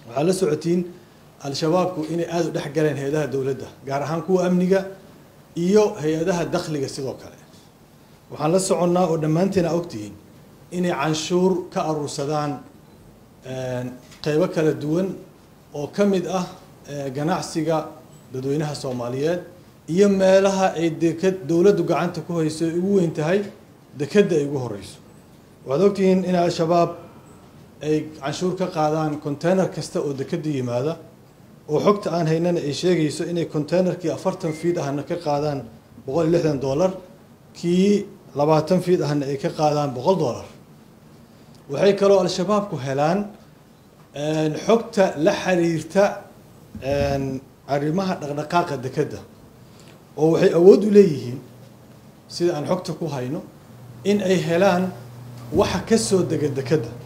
waxaad la socotiin al-shabaabku inay aada u dhex galeen hay-adaha dowladda gaar ahaan kuwa amniga iyo hay-adaha dakhliga sidoo kale waxaan la soconnaa oo dhammaanteen a ogtihiin inay canshuur ka aruursadaan qeybo kala duwan oo ka mid ah ganacsiga dadweynaha soomaaliyeed iyo meelaha ay deked dowladdu gacanta ku hayso ay ugu weyn tahay dekedda ay ugu horeyso waxaad ogtihiin in al-shabaab ay canshuur ka qaadaan container kasta oo dekedda yimaada oo xogta aan haynana ay sheegayso inay containerkii afartan fiid ahna ka qaadaan boqol iyo lixdan dollar kii labaatan fiid ahna ay ka qaadaan boqol dollar waxay kaloo al-shabaabku helaan xogta la xiriirta arrimaha dhaqdhaqaaqa dekedda oo waxay awood u leeyihiin sida aan xogta ku hayno in ay helaan waxa ka soo dega dekedda